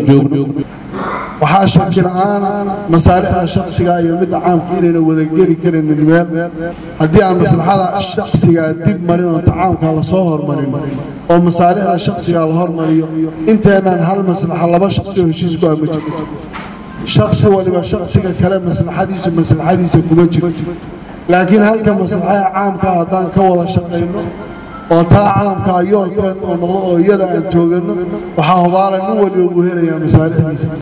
joogno waxaa shaki la-aan masaalixda shaksiga iyo midda caamka inayna wadageli karaynin meel haddii aan maslaxada shaksigaa dib marin oo tacaamka lasoo hormarin oo masaalixda shaksiga la hormariyo inteenaan hal maslaxa laba shaksi oo heshiis ku ama jirto shaksi waliba shaksiga kale maslaxadiisu maslaxadiisa kuma jirto laakiin halka maslaxada caamka haddaan ka wada shaqayno oo taa caamkaa yoolkeen oo noqdo oo iyada aan joogano waxaa hubaala nin waliba uu helayaa masaalixdiisa